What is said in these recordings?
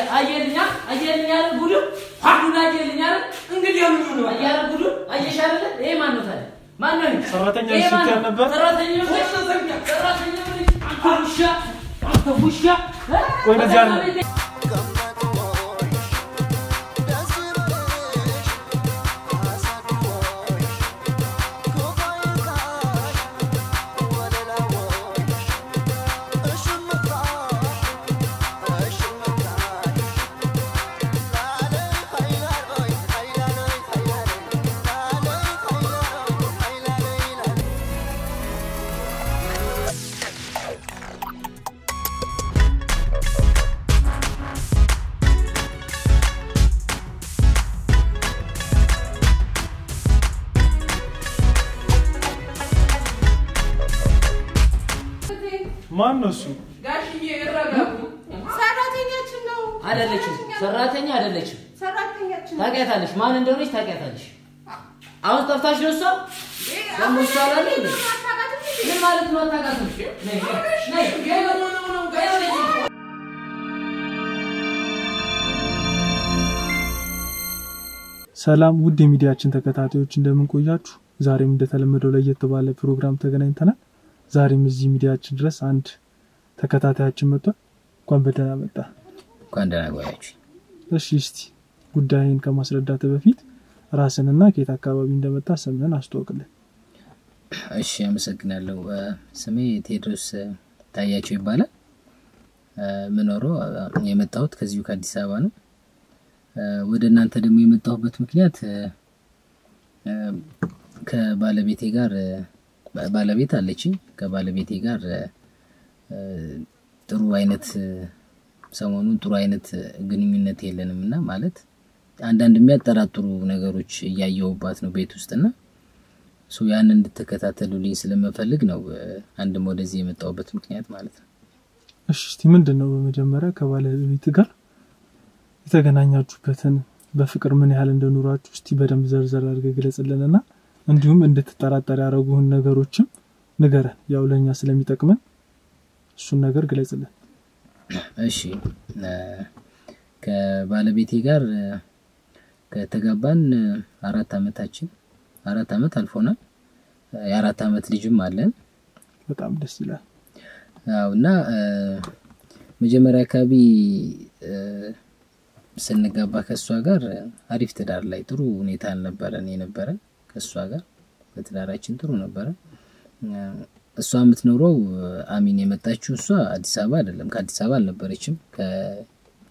አየልኛ አየልኛ አይደል ጉዱ ጉዱን አየልኛ አይደል እንግዲህ ምን ነው አያረ ጉዱ አየሽ አይደል ይሄ ማን ነው ታዲያ ማን ነው ይሄ? ሰራተኛ ይሄ ማን ስትል ነው? ነበር? ሰራተኛ ነው ሰራተኛ ሰራተኛ ነው አንተ ውሻ አንተ ውሻ እ? ቆይ እንደዚህ አለ። ማን ነው እሱ? ጋሽዬ ይረጋጉ። ሰራተኛችን ነው። አይደለችም ሰራተኛ አይደለችም ሰራተኛችን ነው። ታውቂያታለሽ ማን እንደሆነች ታውቂያታለሽ አሁን ጠፍታሽ ነው እሷ ደግሞ እሷ አላለ እንዴ? ምን ማለት ነው አታውቃትም ነይ ነይ ነይ ሰላም ውድ የሚዲያችን ተከታታዮች እንደምን ቆያችሁ? ዛሬም እንደተለመደው ለየት ባለ ፕሮግራም ተገናኝተናል። ዛሬም እዚህ ሚዲያችን ድረስ አንድ ተከታታያችን መጥቷል። እንኳን በደህና መጣ። እንኳን ደህና ቆያችሁ። እሺ እስቲ ጉዳይን ከማስረዳት በፊት ራስንና ከየት አካባቢ እንደመጣ ስምህን አስተዋውቅልን። እሺ አመሰግናለሁ። እ፣ ስሜ ቴዎድሮስ እ፣ ታያቸው ይባላል። እ፣ የምኖረው እ፣ የመጣሁት ከዚሁ ከአዲስ አበባ ነው። እ፣ ወደ እናንተ ደግሞ የመጣሁበት ምክንያት እ፣ እ፣ ከባለቤቴ ጋር እ፣ ባ- ባለቤት አለችኝ። ከባለቤቴ ጋር እ፣ እ፣ ጥሩ አይነት እ፣ ሰሞኑን ጥሩ አይነት እ፣ ግንኙነት የለንም እና ማለት አንዳንድ የሚያጠራጥሩ ነገሮች እያየሁባት ነው ቤት ውስጥና ሶ ያንን እንድትከታተሉልኝ ስለምፈልግ ነው እ፣ አንድም ወደዚህ የመጣሁበት ምክንያት ማለት ነው። እሺ እስቲ ምንድን ነው በመጀመሪያ ከባለቤት ጋር የተገናኛችሁበትን በፍቅር ምን ያህል እንደኖራችሁ እስቲ በደንብ ዘርዘር አድርገህ ግለጽልንና እንዲሁም እንድትጠራጠር ያደረጉህን ነገሮችም ንገረን። ያው ለእኛ ስለሚጠቅመን እሱን ነገር ግለጽልን። እሺ እ፣ ከባለቤቴ ጋር እ፣ ከተጋባን እ፣ አራት አመታችን አራት አመት አልፎናል። እ፣ የአራት አመት ልጅም አለን። በጣም ደስ ይላል። አዎ እና እ፣ መጀመሪያ አካባቢ እ፣ ስንጋባ ከእሷ ጋር እ፣ አሪፍ ትዳር ላይ ጥሩ ሁኔታ አልነበረን የነበረን ከእሷ ጋር በትዳራችን ጥሩ ነበረ። እ፣ እሷ የምትኖረው እ፣ አሚን የመጣችው እሷ አዲስ አበባ አይደለም፣ ከአዲስ አበባ አልነበረችም። ከ-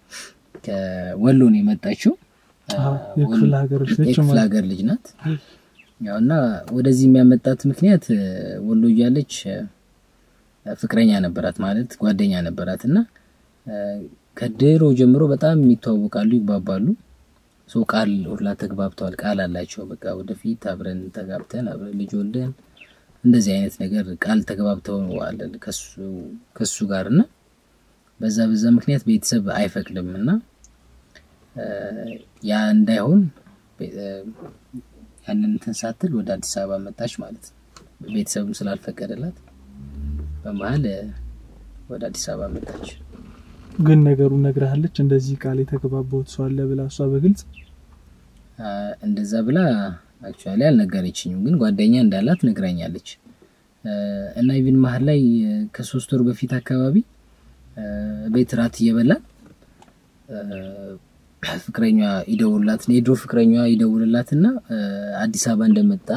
ከወሎ ነው የመጣችው። እ፣ አዎ፣ የክፍለ ሀገር ልጅ ነች የክፍለ ማለት ሀገር ልጅ ናት። ያው እና ወደዚህ የሚያመጣት ምክንያት እ፣ ወሎ እያለች እ፣ ፍቅረኛ ነበራት ማለት ጓደኛ ነበራት እና እ፣ ከድሮ ጀምሮ በጣም የሚተዋወቃሉ፣ ይግባባሉ። ሶ ቃል ሁላ ተግባብተዋል። ቃል አላቸው። በቃ ወደፊት አብረን ተጋብተን አብረን ልጅ ወልደን እንደዚህ አይነት ነገር ቃል ተግባብተዋል ከሱ ከሱ ጋር እና በዛ በዛ ምክንያት ቤተሰብ አይፈቅድም እና እ፣ ያ እንዳይሆን ቤ- እ፣ ያንን እንትን ሳትል ወደ አዲስ አበባ መጣች ማለት ነው። ቤተሰብም ስላልፈቀደላት በመሀል እ፣ ወደ አዲስ አበባ መጣች። ግን ነገሩን ነግረሃለች። እንደዚህ ቃል የተገባባሁት ሰው አለ ብላ እሷ በግልጽ አ፣ እንደዛ ብላ አክቹዋሊ አልነገረችኝም፣ ግን ጓደኛ እንዳላት ነግራኛለች። እ፣ እና ኢቭን መሀል ላይ እ፣ ከሶስት ወር በፊት አካባቢ እ፣ ቤት ራት እየበላን እ፣ ፍቅረኛ ይደውልላት የድሮ ፍቅረኛ ይደውልላትና እ፣ አዲስ አበባ እንደመጣ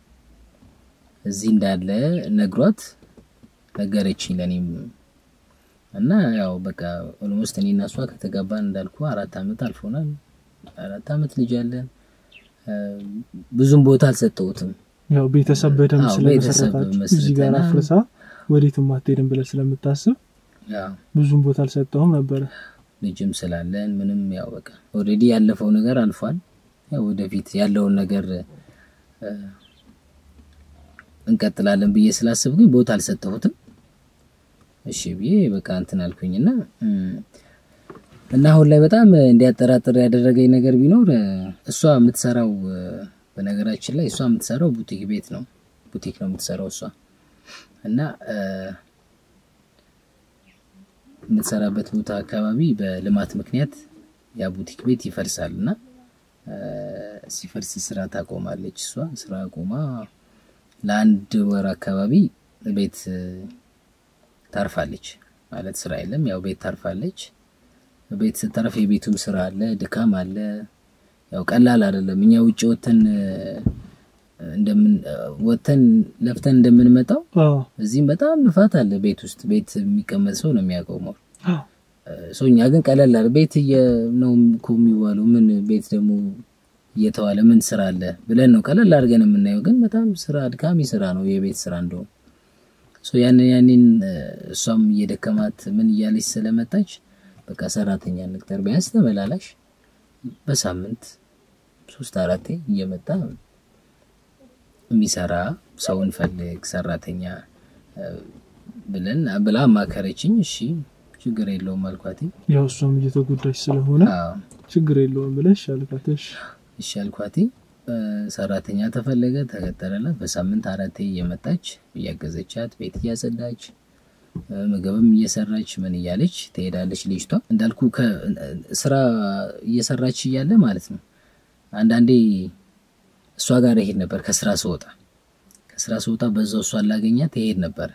እዚህ እንዳለ ነግሯት ነገረችኝ ለእኔም እና ያው በቃ ኦልሞስት እኔ እና እሷ ከተጋባን እንዳልኩ አራት አመት አልፎናል። አራት አመት ልጅ አለን። እ፣ ብዙም ቦታ አልሰጠሁትም። ያው ቤተሰብ በደንብ አዎ፣ ቤተሰብ ስለመሰረታችሁ እዚህ ጋር መስርተናል። አፍርሳ ወዴትም አትሄድም ብለህ ስለምታስብ ያው ብዙም ቦታ አልሰጠውም ነበረ። ልጅም ስላለን ምንም ያው በቃ ኦልሬዲ ያለፈው ነገር አልፏል። ያው ወደፊት ያለውን ነገር እ፣ እንቀጥላለን ብዬ ስላስብ ግን ቦታ አልሰጠሁትም። እሺ ብዬ በቃ እንትን አልኩኝና እም፣ እና አሁን ላይ በጣም እንዲያጠራጥር ያደረገኝ ነገር ቢኖር እ፣ እሷ የምትሰራው እ፣ በነገራችን ላይ እሷ የምትሰራው ቡቲክ ቤት ነው። ቡቲክ ነው የምትሰራው እሷ እና እ፣ የምትሰራበት ቦታ አካባቢ በልማት ምክንያት ያ ቡቲክ ቤት ይፈርሳል እና እ፣ ሲፈርስ ስራ ታቆማለች። እሷ ስራ አቆማ ለአንድ ወር አካባቢ ቤት እ፣ ታርፋለች ማለት ስራ የለም። ያው ቤት ታርፋለች። ቤት ስታርፍ የቤቱም ስራ አለ፣ ድካም አለ። ያው ቀላል አይደለም። እኛ ውጭ ወተን እ፣ እንደምን እ፣ ወተን ለፍተን እንደምንመጣው አዎ እዚህም በጣም ልፋት አለ። ቤት ውስጥ ቤት የሚቀመጥ ሰው ነው የሚያቆመው። አዎ ሰው እኛ ግን ቀለል አለ። ቤት እየ ነው እኮ የሚባለው ምን ቤት ደግሞ እየተዋለ ምን ስራ አለ ብለን ነው ቀለል አድርገን የምናየው። ግን በጣም ስራ አድካሚ ስራ ነው የቤት ስራ እንደውም ሶ ያንን ያንን እ፣ እሷም እየደከማት ምን እያለች ስለመጣች በቃ ሰራተኛ ንቅጠር ቢያንስ ተመላላሽ በሳምንት ሶስት አራቴ እየመጣ የሚሰራ ሰው እንፈልግ ሰራተኛ እ፣ ብለን ብላ አማከረችኝ። እሺ ችግር የለውም አልኳት። ያው እሷም እየተጎዳች ስለሆነ አዎ ችግር የለውም ብለሽ አልካተሽ። እሺ አልኳት። እ፣ ሰራተኛ ተፈለገ፣ ተቀጠረላት። በሳምንት አራቴ እየመጣች እያገዘቻት ቤት እያጸዳች እ፣ ምግብም እየሰራች ምን እያለች ትሄዳለች። ልጅቷ እንዳልኩ ከ- ስራ እየሰራች እያለ ማለት ነው አንዳንዴ እሷ ጋር ይሄድ ነበር። ከስራ ስወጣ ከስራ ስወጣ በዛው እሷን ላገኛት ይሄድ ነበር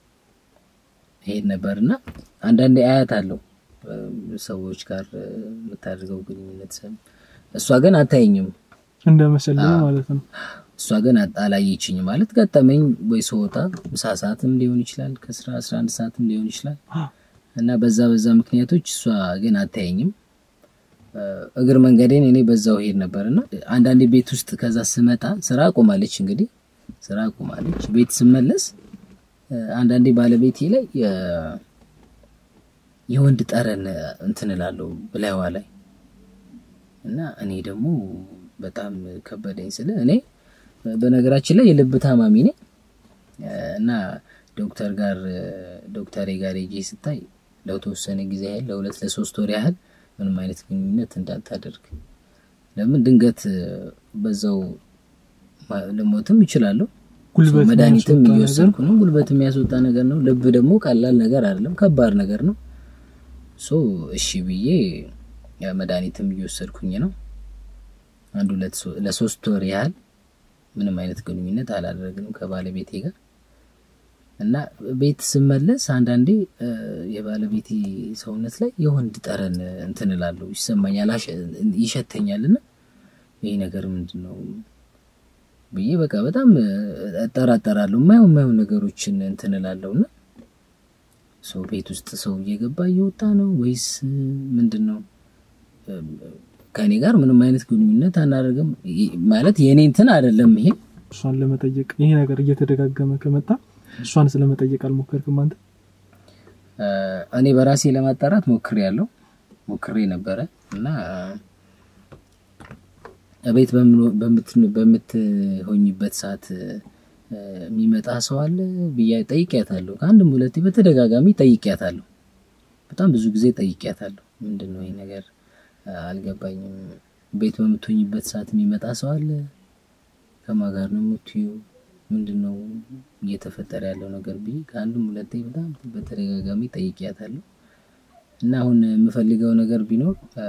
ይሄድ ነበር እና አንዳንዴ አያት አለው ሰዎች ጋር እ፣ የምታደርገው ግንኙነት ሰ- እሷ ግን አታየኝም። እንደ መሰለኝ ማለት ነው። እሷ ግን አጣ- አላየችኝም ማለት ገጠመኝ ወይ ስወጣ ምሳ ሰዓትም ሊሆን ይችላል ከስራ 11 ሰዓትም ሊሆን ይችላል አዎ እና በዛ በዛ ምክንያቶች እሷ ግን አታየኝም። እ፣ እግር መንገዴን እኔ በዛው ሄድ ነበር እና አንዳንዴ ቤት ውስጥ ከዛ ስመጣ ስራ አቁማለች እንግዲህ ስራ አቁማለች። ቤት ስመለስ እ፣ አንዳንዴ ባለቤቴ ላይ የ- የወንድ ጠረን እንትን እላለሁ ብላይዋ ላይ እና እኔ ደግሞ በጣም ከበደኝ ስለ እኔ በነገራችን ላይ የልብ ታማሚ ነኝ እ፣ እና ዶክተር ጋር እ፣ ዶክተሬ ጋር ሄጄ ስታይ ለተወሰነ ጊዜ ያህል ለሁለት ለሶስት ወር ያህል ምንም አይነት ግንኙነት እንዳታደርግ ለምን ድንገት እ፣ በዛው ማ- ልሞትም ይችላለሁ። ጉልበት መድኃኒትም የሚያስወጣ እየወሰድኩ ነው። ጉልበት የሚያስወጣ ነገር ነው። ልብ ደግሞ ቀላል ነገር አይደለም፣ ከባድ ነገር ነው። ሶ እሺ ብዬ ያ መድኃኒትም እየወሰድኩኝ ነው። አንድ ሁለት ሶ- ለሶስት ወር ያህል ምንም አይነት ግንኙነት አላደረግንም ከባለቤቴ ጋር እና ቤት ስመለስ አንዳንዴ እ፣ የባለቤቴ ሰውነት ላይ የወንድ ጠረን እንትን እላለሁ ይሰማኛል፣ አሸ- ይሸተኛል እና ይህ ነገር ምንድን ነው ብዬ በቃ በጣም እ፣ እጠራጠራለሁ። የማየው የማየው ነገሮችን እንትን እላለሁ እና ሰው ቤት ውስጥ ሰው እየገባ እየወጣ ነው ወይስ እ፣ ምንድን ነው? እ፣ ከእኔ ጋር ምንም አይነት ግንኙነት አናደርግም ይ- ማለት የእኔ እንትን አይደለም ይሄ እሷን ለመጠየቅ ይሄ ነገር እየተደጋገመ ከመጣ እሷን ስለመጠየቅ አልሞከርክም አንተ? እ፣ እኔ በራሴ ለማጣራት ሞክሬ ያለው ሞክሬ ነበረ እና ቤት በምትሆኝበት ሰዓት እ፣ የሚመጣ ሰው አለ ብያ ጠይቂያታለሁ። ከአንድም ሁለቴ በተደጋጋሚ ጠይቂያታለሁ። በጣም ብዙ ጊዜ ጠይቂያታለሁ። ምንድን ነው ይህ ነገር እ፣ አልገባኝም። ቤት በምትሆኝበት ሰዓት የሚመጣ ሰው አለ? ከማን ጋር ነው የምትዩ? ምንድን ነው እየተፈጠረ ያለው ነገር ብዬ ከአንድም ሁለቴ በጣም በተደጋጋሚ ጠይቂያታለሁ። እና አሁን የምፈልገው ነገር ቢኖር እ፣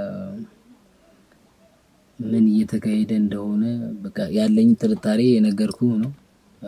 ምን እየተካሄደ እንደሆነ በቃ ያለኝ ጥርጣሬ የነገርኩ ነው። እ፣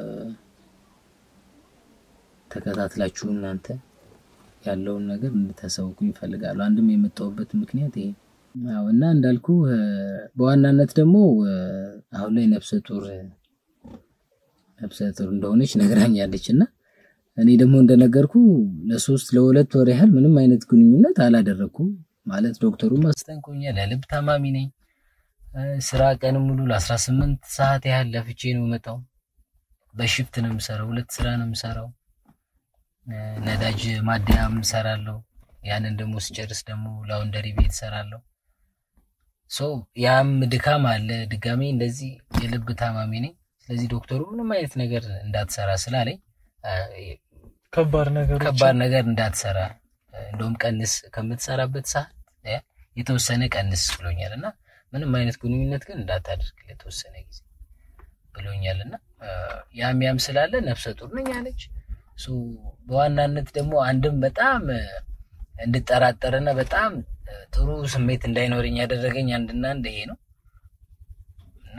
ተከታትላችሁ እናንተ ያለውን ነገር እንድታሳውቁኝ ይፈልጋሉ። አንድም የመጣሁበት ምክንያት ይሄ አዎ። እና እንዳልኩ እ፣ በዋናነት ደግሞ እ፣ አሁን ላይ ነፍሰ ጡር ነፍሰ ጡር እንደሆነች ነግራኛለች እና እኔ ደግሞ እንደነገርኩ ለሶስት ለሁለት ወር ያህል ምንም አይነት ግንኙነት አላደረኩም። ማለት ዶክተሩ አስጠንቆኛል። ለልብ ታማሚ ነኝ። እ፣ ስራ ቀን ሙሉ ለ18 ሰዓት ያህል ለፍቼ ነው የመጣው። በሽፍት ነው የምሰራው። ሁለት ስራ ነው የምሰራው። እ፣ ነዳጅ ማደያም እሰራለሁ። ያንን ደግሞ ስጨርስ ደግሞ ላውንደሪ ቤት እሰራለሁ። ሶ ያም ድካም አለ። ድጋሜ እንደዚህ የልብ ታማሚ ነኝ። ስለዚህ ዶክተሩ ምንም አይነት ነገር እንዳትሰራ ስላለኝ እ፣ ከባድ ነገሮች ከባድ ነገር እንዳትሰራ እንደውም ቀንስ ከምትሰራበት ሰዓት እ፣ የተወሰነ ቀንስ ብሎኛል እና ምንም አይነት ግንኙነት ግን እንዳታደርግ ለተወሰነ ጊዜ ብሎኛል እና እ፣ ያም ያም ስላለ ነፍሰ ጡር ነኝ አለች። ሶ በዋናነት ደግሞ አንድም በጣም እ፣ እንድጠራጠርና በጣም ጥሩ ስሜት እንዳይኖረኝ ያደረገኝ አንድና አንድ ይሄ ነው እና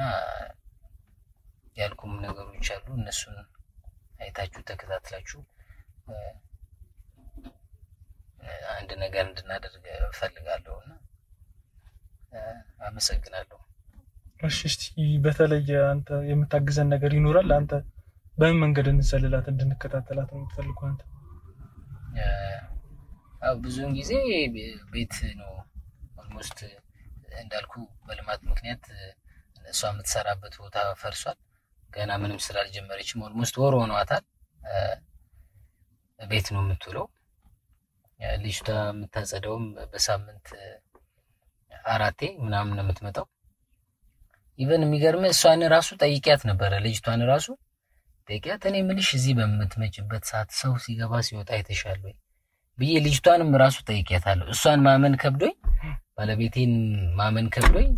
ያልኩም ነገሮች አሉ። እነሱን አይታችሁ ተከታትላችሁ አንድ ነገር እንድናደርግ እፈልጋለሁ እና አመሰግናለሁ። እሺ እስቲ በተለየ አንተ የምታግዘን ነገር ይኖራል? አንተ በምን መንገድ እንሰልላት እንድንከታተላት ነው የምትፈልገው አንተ? አዎ ብዙውን ጊዜ ቤት ነው ኦልሞስት እንዳልኩ በልማት ምክንያት እሷ የምትሰራበት ቦታ ፈርሷል። ገና ምንም ስራ አልጀመረችም። ኦልሞስት ወር ሆኗታል። ቤት ነው የምትውለው። ልጅቷ የምታጸደውም በሳምንት አራቴ ምናምን ነው የምትመጣው። ኢቨን የሚገርም እሷን ራሱ ጠይቂያት ነበረ። ልጅቷን ራሱ ጠይቂያት፣ እኔ ምልሽ እዚህ በምትመጭበት ሰዓት ሰው ሲገባ ሲወጣ አይተሻል ወይ ብዬ ልጅቷንም ራሱ ጠይቂያታለሁ። እሷን ማመን ከብዶኝ፣ ባለቤቴን ማመን ከብዶኝ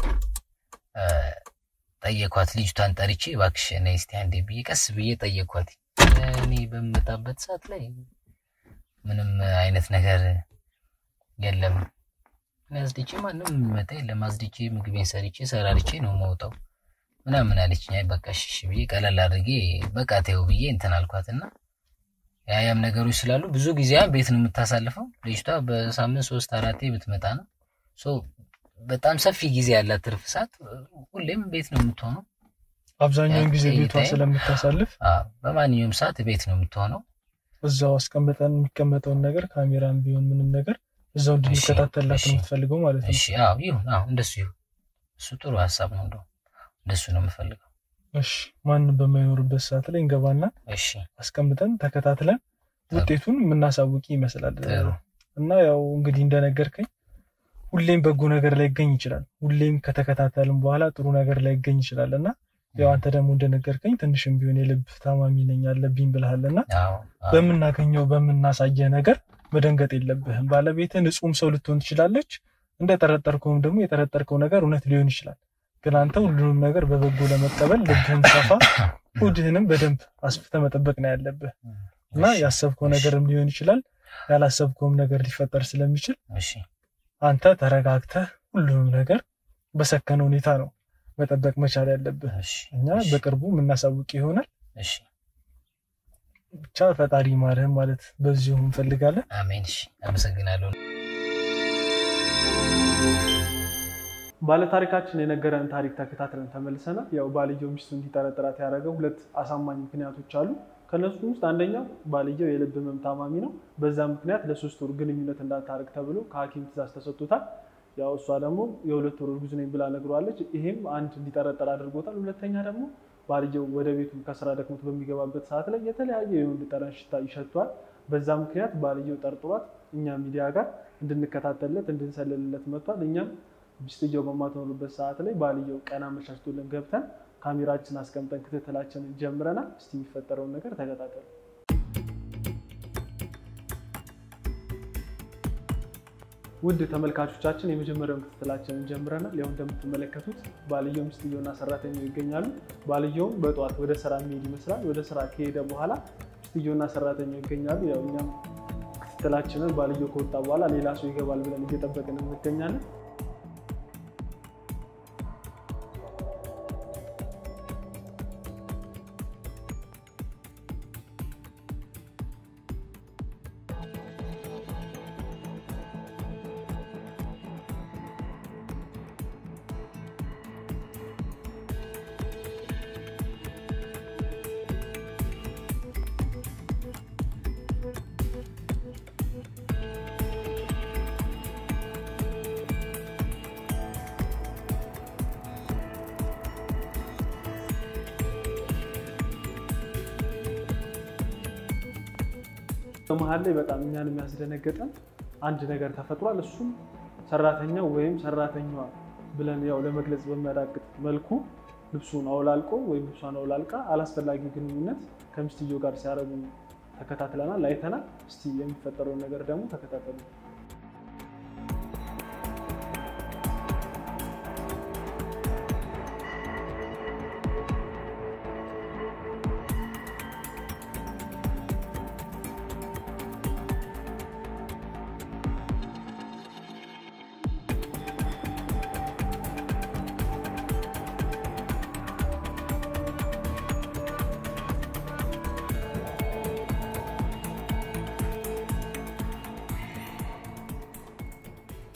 ጠየኳት። ልጅቷን ጠርቼ እባክሽ ነይ እስቲ አንዴ ብዬ ቀስ ብዬ ጠየኳት። እኔ በምመጣበት ሰዓት ላይ ምንም አይነት ነገር የለም አዝድቼ ማንም የሚመጣ የለም። አዝድቼ ምግቤን ሰርቼ ሰራርቼ ነው መውጣው ምናምን አለችኝ። አይ በቃ እሺ ብዬ ቀለል አድርጌ በቃ ተይው ብዬ እንትን አልኳትና ያያም ነገሮች ስላሉ ብዙ ጊዜ ቤት ነው የምታሳልፈው ልጅቷ። በሳምንት ሶስት አራቴ ብትመጣ ነው ሶ በጣም ሰፊ ጊዜ ያላት ትርፍ ሰዓት ሁሌም ቤት ነው የምትሆነው። አብዛኛውን ጊዜ ቤቷ ስለምታሳልፍ በማንኛውም ሰዓት ቤት ነው የምትሆነው። እዛው አስቀምጠን የሚቀመጠውን ነገር ካሜራም ቢሆን ምንም ነገር እዛው እንድንከታተላት ነው የምትፈልገው ማለት ነው። እሺ አዎ ይሁን፣ አዎ እንደሱ ይሁን። እሱ ጥሩ ሀሳብ ነው። እንደው እንደሱ ነው የምፈልገው። እሺ ማንም በማይኖርበት ሰዓት ላይ እንገባና እሺ አስቀምጠን ተከታትለን ውጤቱን የምናሳውቅ ይመስላል። እና ያው እንግዲህ እንደነገርከኝ ሁሌም በጎ ነገር ላይ ይገኝ ይችላል። ሁሌም ከተከታተልን በኋላ ጥሩ ነገር ላይ ይገኝ ይችላል እና ያው አንተ ደግሞ እንደነገርከኝ ትንሽም ቢሆን የልብ ታማሚ ነኝ አለብኝ ብልሃልና በምናገኘው በምናሳየ ነገር መደንገጥ የለብህም። ባለቤትህ ንጹሕም ሰው ልትሆን ትችላለች። እንደጠረጠርከውም ደግሞ የጠረጠርከው ነገር እውነት ሊሆን ይችላል። ግን አንተ ሁሉንም ነገር በበጎ ለመቀበል ልብህን ሰፋ፣ ሆድህንም በደንብ አስፍተህ መጠበቅ ነው ያለብህ እና ያሰብከው ነገርም ሊሆን ይችላል፣ ያላሰብከውም ነገር ሊፈጠር ስለሚችል አንተ ተረጋግተህ ሁሉንም ነገር በሰከነ ሁኔታ ነው መጠበቅ መቻል ያለብህ። እኛ በቅርቡ የምናሳውቅ ይሆናል። ብቻ ፈጣሪ ማርህም ማለት በዚሁ እንፈልጋለን። አሜን። እሺ፣ አመሰግናለሁ። ባለታሪካችን የነገረን ታሪክ ተከታትለን ተመልሰናል። ያው ባልየው ሚስቱ እንዲጠረጥራት ያደረገው ሁለት አሳማኝ ምክንያቶች አሉ። ከነሱ ውስጥ አንደኛው ባልየው የልብ ህመም ታማሚ ነው። በዛ ምክንያት ለሶስት ወር ግንኙነት እንዳታደርግ ተብሎ ከሐኪም ትእዛዝ ተሰጥቶታል። ያው እሷ ደግሞ የሁለት ወር እርጉዝ ነኝ ብላ ነግሯለች። ይሄም አንድ እንዲጠረጠር አድርጎታል። ሁለተኛ ደግሞ ባልየው ወደ ቤቱ ከስራ ደክሞት በሚገባበት ሰዓት ላይ የተለያየ የወንድ ጠረን ሽታ ይሸቷል። በዛ ምክንያት ባልየው ጠርጥሯት እኛ ሚዲያ ጋር እንድንከታተልለት እንድንሰልልለት መጥቷል። እኛም ሚስትየው በማትኖርበት ሰዓት ላይ ባልየው ቀን አመቻችቶልን ገብተን ካሜራችን አስቀምጠን ክትትላችንን ጀምረናል። እስቲ የሚፈጠረውን ነገር ተከታተሉ። ውድ ተመልካቾቻችን የመጀመሪያውን ክትትላችንን ጀምረናል። ያው እንደምትመለከቱት ባልየው ሚስትየውና ሰራተኛው ይገኛሉ። ባልየውም በጠዋት ወደ ስራ የሚሄድ ይመስላል። ወደ ስራ ከሄደ በኋላ ሚስትየውና ሰራተኛው ይገኛሉ። ያው እኛም ክትትላችንን ባልየው ከወጣ በኋላ ሌላ ሰው ይገባል ብለን እየጠበቅን እንገኛለን። በመሀል ላይ በጣም እኛን የሚያስደነገጠን አንድ ነገር ተፈጥሯል። እሱም ሰራተኛው ወይም ሰራተኛዋ ብለን ያው ለመግለጽ በሚያዳግጥ መልኩ ልብሱን አውላልቆ ወይም ልብሷን አውላልቃ አላስፈላጊ ግንኙነት ከሚስትየው ጋር ሲያደርጉ ተከታትለናል፣ አይተናል። እስቲ የሚፈጠረውን ነገር ደግሞ ተከታተሉ።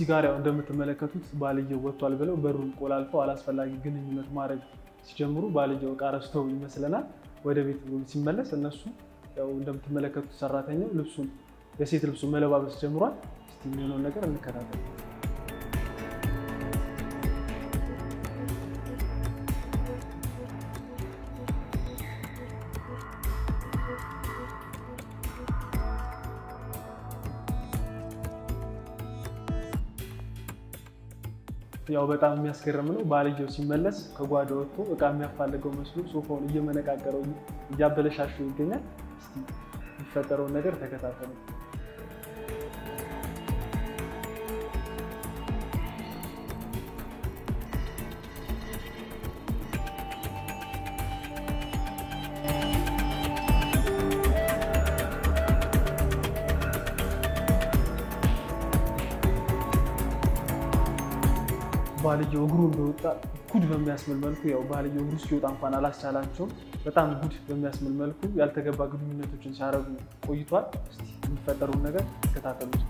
እዚህ ጋር ያው እንደምትመለከቱት ባልየው ወጥቷል ብለው በሩን ቆላልፈው አላስፈላጊ ግንኙነት ማድረግ ሲጀምሩ ባልየው እቃ ረስተው ይመስለናል ወደ ቤት ሲመለስ እነሱ ያው እንደምትመለከቱት ሰራተኛው ልብሱን የሴት ልብሱን መለባበስ ጀምሯል። እስቲ የሚሆነውን ነገር እንከታተል። ያው በጣም የሚያስገርም ነው። ባልየው ሲመለስ ከጓዳ ወጥቶ እቃ የሚያፋልገው መስሎ ሶፋውን እየመነቃቀረው እያበለሻሸው ይገኛል። እስቲ የሚፈጠረውን ነገር ተከታተሉ። ባልየው እግሩ እንደወጣ ጉድ በሚያስምል መልኩ ያው ባልየው እግሩ እስኪወጣ እንኳን አላስቻላቸውም። በጣም ጉድ በሚያስምል መልኩ ያልተገባ ግንኙነቶችን ሲያደርጉ ቆይቷል። እስቲ የሚፈጠሩን ነገር ተከታተሉት።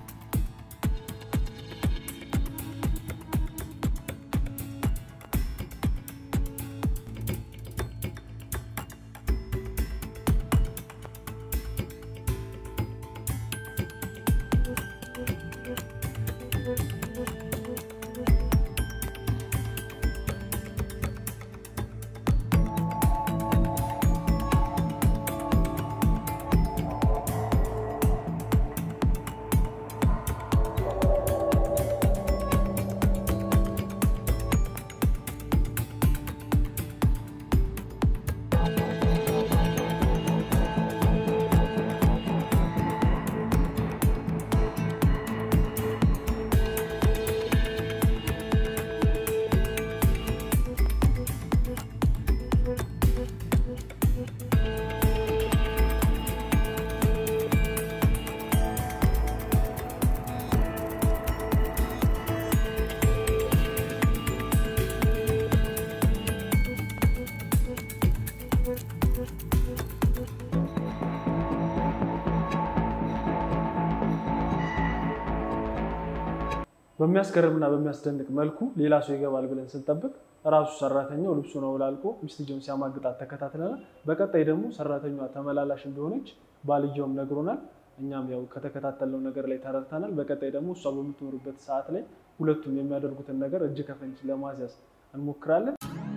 በሚያስገርምና በሚያስደንቅ መልኩ ሌላ ሰው ይገባል ብለን ስንጠብቅ ራሱ ሰራተኛው ልብሱን አውላልቆ ሚስትየውን ሲያማግጣት ተከታትለናል። በቀጣይ ደግሞ ሰራተኛዋ ተመላላሽ እንደሆነች ባልየውም ነግሮናል። እኛም ያው ከተከታተልነው ነገር ላይ ተረድተናል። በቀጣይ ደግሞ እሷ በምትኖርበት ሰዓት ላይ ሁለቱም የሚያደርጉትን ነገር እጅ ከፈንጅ ለማስያዝ እንሞክራለን።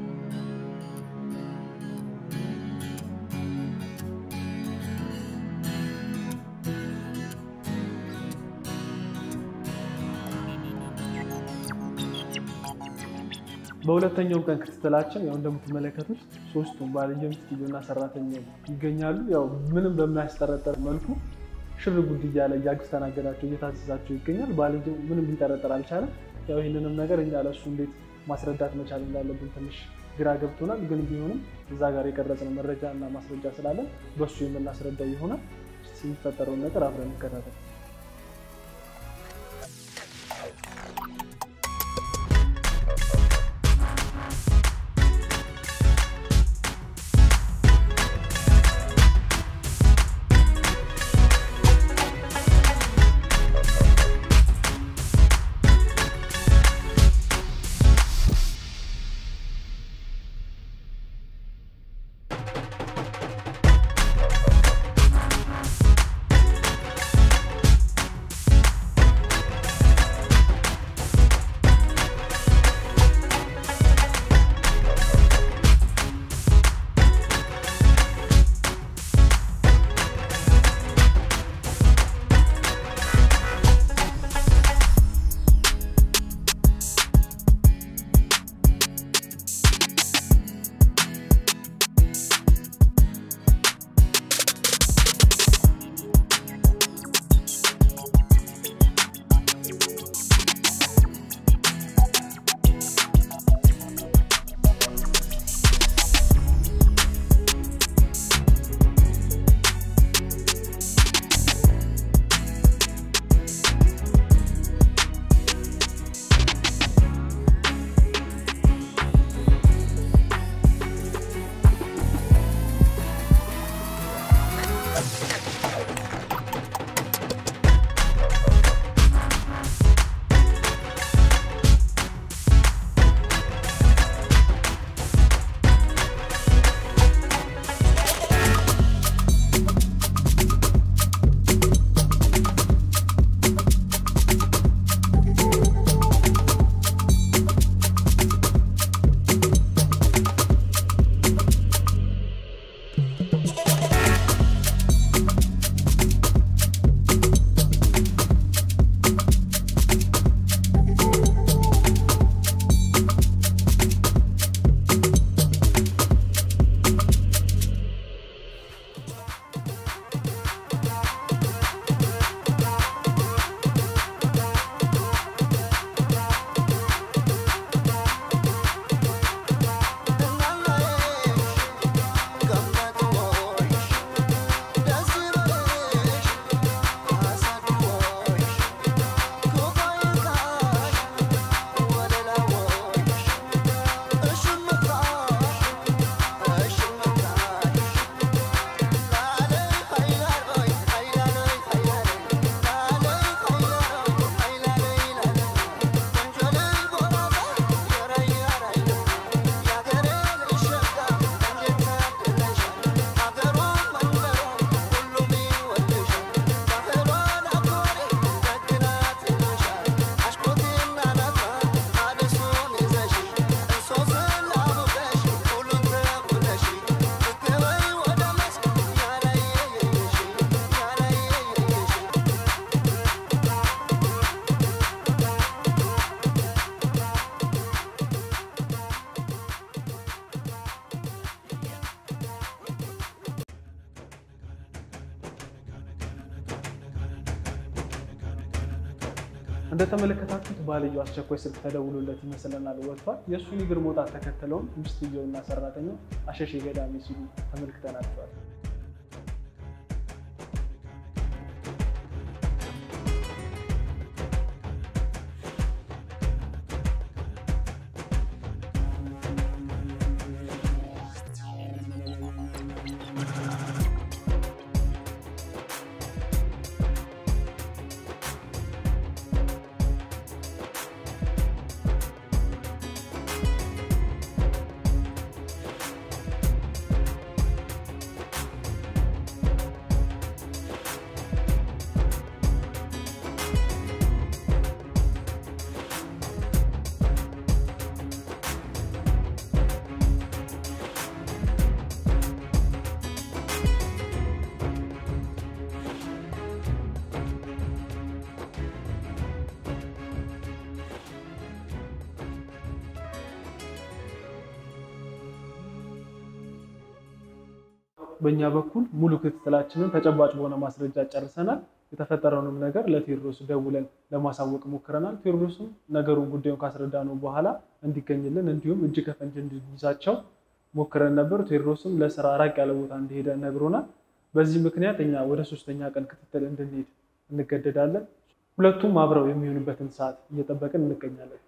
በሁለተኛው ቀን ክትትላችን ያው እንደምትመለከቱት ሶስቱም ባልየው፣ ሚስትየውና ሰራተኛው ይገኛሉ። ያው ምንም በማያስጠረጠር መልኩ ሽር ጉድ እያለ እያስተናገዳቸው እየታዘዛቸው ይገኛል። ባልየው ምንም ሊጠረጠር አልቻለም። ያው ይህንንም ነገር እኛ ለእሱ እንዴት ማስረዳት መቻል እንዳለብን ትንሽ ግራ ገብቶናል። ግን ቢሆንም እዛ ጋር የቀረጽነው መረጃ እና ማስረጃ ስላለን በእሱ የምናስረዳው ይሆናል። የሚፈጠረውን ነገር አብረን እንከታተል። እንደተመለከታችሁት ባልየው አስቸኳይ ስልክ ተደውሎለት ይመስለናል ወጥቷል። የእሱን እግር መውጣት ተከትለውም ሚስትየውና ሰራተኛው አሸሼ ገዳሜ ሲሉ ተመልክተናቸዋል። በእኛ በኩል ሙሉ ክትትላችንን ተጨባጭ በሆነ ማስረጃ ጨርሰናል። የተፈጠረውንም ነገር ለቴዎድሮስ ደውለን ለማሳወቅ ሞክረናል። ቴዎድሮስም ነገሩን ጉዳዩን ካስረዳነው በኋላ እንዲገኝልን እንዲሁም እጅ ከፈንጅ እንዲይዛቸው ሞክረን ነበር። ቴዎድሮስም ለስራ ራቅ ያለ ቦታ እንደሄደ ነግሮናል። በዚህ ምክንያት እኛ ወደ ሶስተኛ ቀን ክትትል እንድንሄድ እንገደዳለን። ሁለቱም አብረው የሚሆኑበትን ሰዓት እየጠበቅን እንገኛለን።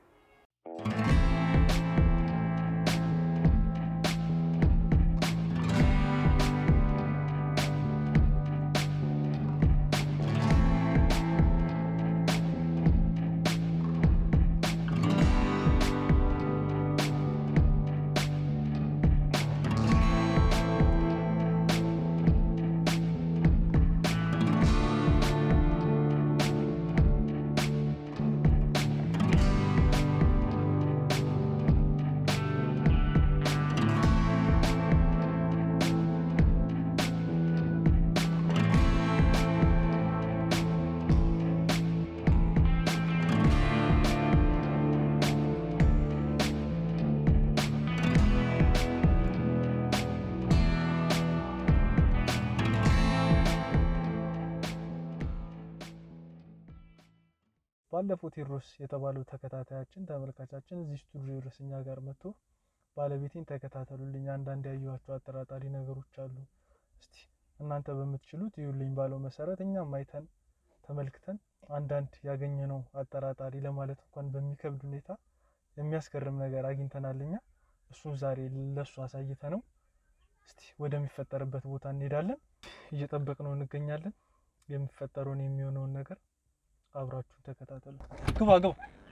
ባለፈው ቴዎድሮስ የተባለው ተከታታያችን ተመልካቻችን እዚህ ስቱዲዮ ድረስ እኛ ጋር መጥቶ ባለቤቴን ተከታተሉልኝ፣ አንዳንድ ያየኋቸው አጠራጣሪ ነገሮች አሉ፣ እስቲ እናንተ በምትችሉት ይዩልኝ ባለው መሰረት እኛም አይተን ተመልክተን አንዳንድ ያገኘነው አጠራጣሪ ለማለት እንኳን በሚከብድ ሁኔታ የሚያስገርም ነገር አግኝተናል። እኛ እሱን ዛሬ ለሱ አሳይተ ነው እስቲ ወደሚፈጠርበት ቦታ እንሄዳለን። እየጠበቅነው እንገኛለን። የሚፈጠረውን የሚሆነውን ነገር አብራችሁ ተከታተሉ። ግባ ግባ።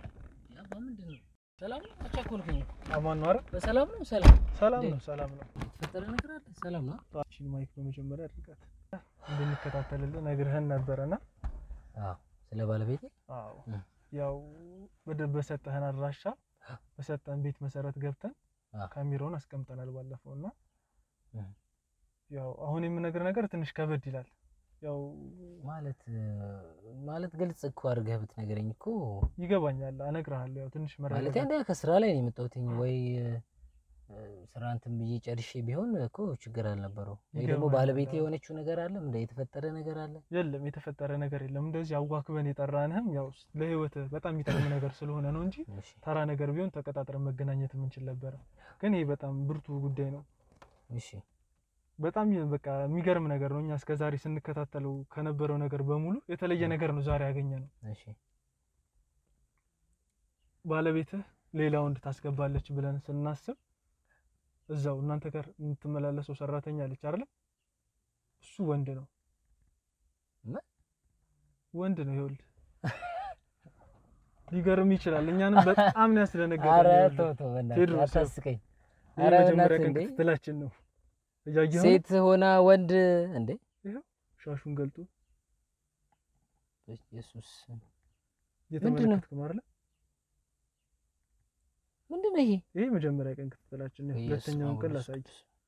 ምንድን ነው? ሰላም ነው? አቻኮልኩኝ። አማን ነው አይደል? በሰላም ነው? ሰላም ሰላም ነው፣ ሰላም ነው። የተፈጠረ ነገር አለ? ሰላም ነው? እቺን ማይክ በመጀመሪያ አድርጋት እንደሚከታተልልን ነግርህን ነበረና አዎ። ስለ ባለቤቴ አዎ እ። ያው ወደ በሰጠህን አድራሻ በሰጠህን ቤት መሰረት ገብተን አ። ካሜራውን አስቀምጠናል ባለፈው እና እ። ያው አሁን የምነግር ነገር ትንሽ ከበድ ይላል። ያው ማለት ማለት ግልጽ እኮ አድርገህ ብትነግረኝ እኮ ይገባኛል፣ እነግርሃለሁ። ያው ትንሽ ማለት መረጋጋት አንደ ከስራ ላይ ነው የመጣሁትኝ ወይ እ፣ ስራ እንትን ብዬ ጨርሼ ቢሆን እኮ ችግር አልነበረው። ወይ ደግሞ ይገባኛል። ባለቤቴ የሆነችው ነገር አለ እንደ የተፈጠረ ነገር አለ። የለም የተፈጠረ ነገር የለም። እንደዚህ አዋክበን የጠራንህም ያው ለህይወት በጣም የሚጠቅም ነገር ስለሆነ ነው እንጂ እሺ ተራ ነገር ቢሆን ተቀጣጥረን መገናኘት የምንችል ነበረ። ግን ይህ በጣም ብርቱ ጉዳይ ነው። እሺ በጣም በቃ የሚገርም ነገር ነው። እኛ እስከዛሬ ስንከታተለው ከነበረው ነገር በሙሉ የተለየ ነገር ነው ዛሬ ያገኘ ነው። እሺ ባለቤትህ ሌላ ወንድ ታስገባለች ብለን ስናስብ እዛው እናንተ ጋር የምትመላለሰው ሰራተኛ አለች አይደለም? እሱ ወንድ ነው ምን? ወንድ ነው። ይኸውልህ ሊገርም ይችላል። እኛንም በጣም ነው ያስደነገጠን። ኧረ ይኸውልህ፣ ተው ተው በእናትህ ቴዎድሮስ፣ አታስቀኝ። ይህ ኧረ የመጀመሪያ በእናትህ ቀን እንዴ! ክትትላችን ነው። እያየኸው ነው? ሴት ሆና ወንድ እንዴ! ሻሹን ገልጦ ኢየሱስ እየተመለከትክ ነው አይደለ? ምንድን ነው ይሄ? ይሄ የመጀመሪያ ቀን ክትትላችን ነው። ኢየሱስ ሁለተኛውን ቀን ክርስቶስ። ላሳይ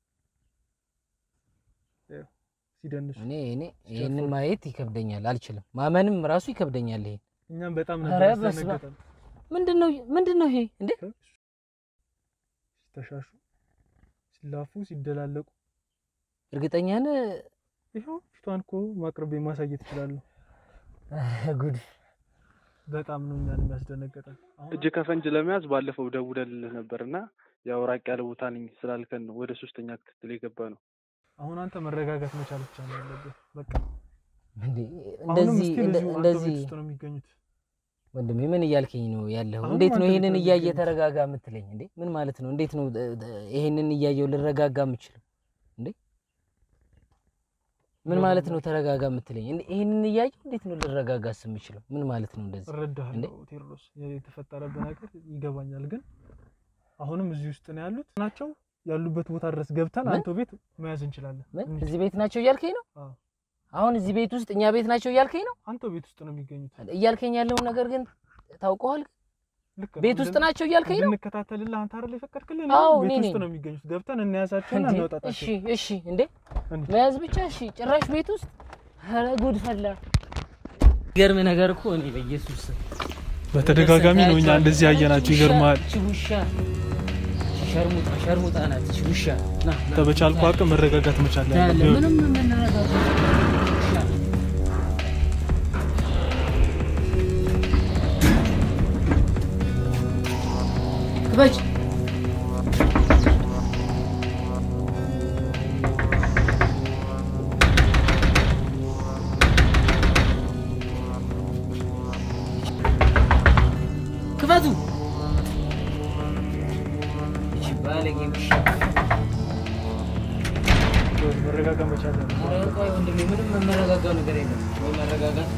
ሲደንሱ እኔ እኔ ይሄንን ማየት ይከብደኛል፣ አልችልም። ማመንም ራሱ ይከብደኛል። ይሄ እኛም በጣም ኧረ ነበር በስመ አብ። ያስደነገጠን። ምንድን ነው ምንድን ነው ይሄ እንዴ? ሲተሻሹ፣ ሲላፉ፣ ሲደላለቁ እርግጠኛ ነህ? ይኸው ፊቷን እኮ ማቅረብ ማሳየት እችላለሁ። ኧረ ጉድ! በጣም ነው እኛን የሚያስደነግጠን። አሁን እጅ ከፈንጅ ለመያዝ ባለፈው ደውለልህ ነበር እና ያው ራቅ ያለ ቦታ ነኝ ስላልከን ነው ወደ ሶስተኛ ክትትል የገባ ነው። አሁን አንተ መረጋጋት መቻል ብቻ ነው ያለብህ። በቃ እንዴ አሁንም እንደዚህ እስቲል እንደ- እዚሁ አንተ እንደዚህ ቤት ውስጥ ነው የሚገኙት። ወንድሜ ምን እያልከኝ ነው ያለው? አሁንም እንዴት ነው አንተ ይሄንን ቤት ነው እያየ የሚገኙት። ተረጋጋ የምትለኝ? እንዴ ምን ማለት ነው? እንዴት ነው እ- እ- ይሄንን እያየው ልረጋጋ የምችለው? እንዴ ምን ማለት ነው ተረጋጋ የምትለኝ? እንዴ ይሄንን እያየው እንዴት ነው ልረጋጋስ የምችለው? ምን ማለት ነው እንደዚህ? እረዳሃለሁ ቴዎድሮስ፣ የተፈጠረብህ ነገር ይገባኛል። ግን አሁንም እዚህ ውስጥ ነው ያሉት ናቸው ያሉበት ቦታ ድረስ ገብተን ምን? አንተ ቤት መያዝ እንችላለን። ምን እንሂድ። እዚህ ቤት ናቸው እያልከኝ ነው? አዎ። አሁን እዚህ ቤት ውስጥ እኛ ቤት ናቸው እያልከኝ ነው? አንተ ቤት ውስጥ ነው የሚገኙት። እያልከኝ ያለውን ነገር ግን ታውቀዋል? ልክ ነው። ቤት ውስጥ እንድን- ናቸው እያልከኝ ነው? እንድንከታተልልህ አንተ አይደል የፈቀድክልን? አዎ፣ ቤት እኔ ውስጥ ነኝ። ነው የሚገኙት። ገብተን እንያዛቸውና እንዴ? እናውጣጣቸው። እሺ እሺ፣ እንዴ እንሂድ። መያዝ ብቻ እሺ። ጭራሽ ቤት ውስጥ ኧረ ጉድ ፈላ። ገርም ነገር እኮ እኔ በኢየሱስ ስም በተደጋጋሚ ነው እኛ እንደዚህ ያየናቸው። ይገርማል። እቺ ውሻ እቺ ሸርሙጣ ሸርሙጣ ናት እቺ ውሻ። ና ና፣ በቻልኩ ና፣ አቅም መረጋጋት መቻል ና፣ ያለብህ። ምንም መነጋገር ውሻ ክበጅ ክፈቱ። እሺ ባለጌ ውሻ። መረጋጋት መቻል ያለብህ። ኧረ ቆይ ወንድሜ፣ ምንም መረጋጋው ነገር የለም። ወይ መረጋጋት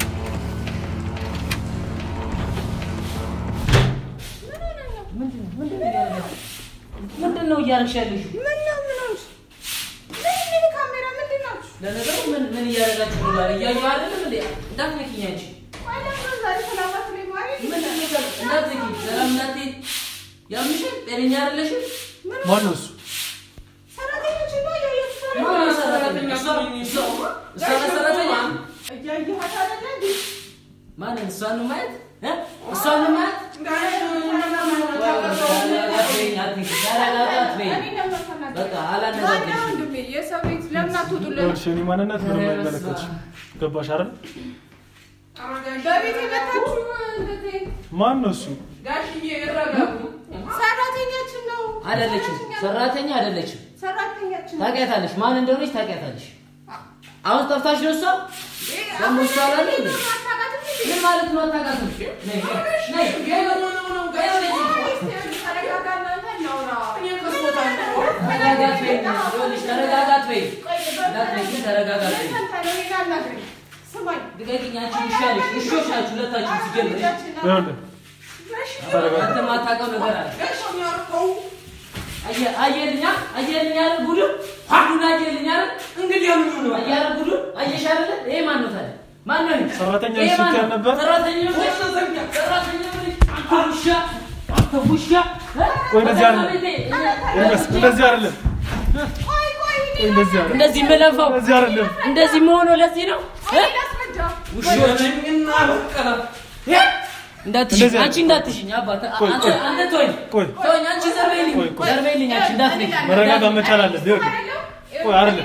ምንድን ነው? ምንድን ነው እያደረግሽ? ምንድን ነው እያደረግሽ ያለሽው? ምን ነው ምን ሆንሽ? ምን ካሜራ ምንድን ናችሁ? ለነገሩ ምን ምን እያደረጋችሁ ነው? ዛሬ እያየሁ አይደለም እንዴ? እንዳትነኪኝ አንቺ። ባለፈው ዛሬ ሰላማት ላይ ማሪ ምንድን ነው ሰላም? እንዳትነኪኝ፣ ሰላም እንዳትይ። ያምሻል? ጤነኛ አይደለሽም? ማን ነው እሱ? ሰራተኞች ነው ያየሁት። ማነው ሰራተኛ? እሷ እሷ እሷ ናት ሰራተኛ? እያየኋት አይደለ እንዴ? ማንን? እሷን ነው ማየት እ? እሷን ነው ማየት? ተረጋጋት በይኝ፣ አትንኪ። ተረጋጋት በይኝ። እኔ ነው የምፈናገር። በቃ ማነው አላነጋግርሽም። ወንድሜ? የሰው ቤት ለምን አትወጡልን? ይኸውልሽ የእኔ ማንነት ምንም አይመለከትሽም። ገባሽ አይደል? በቤት የመጣችሁ እንደዚህ ማን ነው እሱ? ጋሽዬ ይረጋጉ። ሰራተኛችን ነው። አይደለችም፣ ሰራተኛ አይደለችም። ሰራተኛችን ነው። ታውቂያታለሽ፣ ማን እንደሆነች ታውቂያታለሽ። አሁን ጠፍታሽ ነው እሷ። ደግሞ እሷ ላይ ነው እንዴ? ምን ማለት ነው? አታውቃትም? ነይ ነይ ተረጋጋት በይ፣ ይኸውልሽ ተረጋጋት በይ፣ እንዳትነኪ ተረጋጋት በይ። ልቀቂኝ፣ አንቺ ውሻ ነሽ። ውሾች ናችሁ ሁለታችሁ ሲጀምር። ይኸውልህ አንተ የማታውቀው ነገር አለ። አየ- አየልኛ አየልኛ አይደል ጉዱ ጉዱን አየልኛ አይደል እንግዲህ የምኑ ነው አየህ አይደል ጉዱ አየሽ አይደል ይሄ ማን ነው ታዲያ ማን ነው ይሄ? ሰራተኛ ይሄ ማን ስትል ነው? ነበር? ሰራተኛ ነሽ ሰራተኛ ነሽ አንተ ውሻ አንተ ውሻ እ? ቆይ እንደዚህ አይደለም። ቤቴ፣ ይልበስ፣ እንደዚህ አይደለም። ቆይ እንደዚህ አይደለም። እንደዚህ የምለፋው እንደዚህ አይደለም። እንደዚህ መሆነው ለዚህ ነው እ? ውሾች እንዳትሽኝ እንደዚህ አንቺ እንዳትሽኝ አባት ቆይ፣ አንተ ቆይ። አንተ ተወኝ ቆይ ተወኝ አንቺ ዘርበይልኝ ቆይ፣ ቆይ። ዘርበይልኝ አንቺ እንዳትነኝ መረጋጋት መቻል አለብህ። ይኸውልህ ቆይ አይደለም።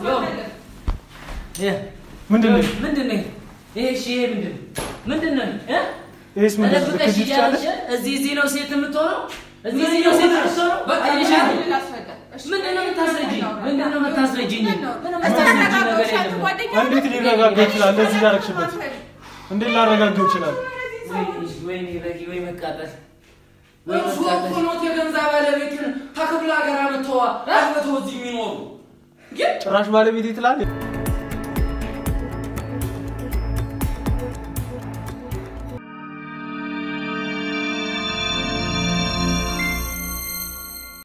ይሄ ምንድን ነው? ምንድን ነው ይሄ? እሺ ይሄ ምንድን ነው? ምንድን ነው ይሄ? ይሄስ ምንድን ነው? ተደብቀሽ ልትከጂው ትችያለሽ? እያለሽ እዚህ እዚህ ነው ሴት የምትሆነው? እዚህ እዚህ ነው ሴት የምትሆነው? አየሽ አይደል? ምንድን ነው የምታስረጂኝ? ምንድን ነው የምታስረጂኝ? ምንም የምታስረጂኝ ነገር የለም። እንዴት ሊረጋጋ ይችላል? እንደዚህ እያደረግሽበት እንዴት ላረጋጋው ይችላል? ወይኔ ወይኔ ረጊ ወይ መቃጠል ወይ እርሱ መቃጠል እኮ ኖት የገንዛ ባለቤትን ከክፍለ ሀገር አመተዋ አግብተው እዚህ የሚኖሩ ጭራሽ ባለቤቴ ትላለህ።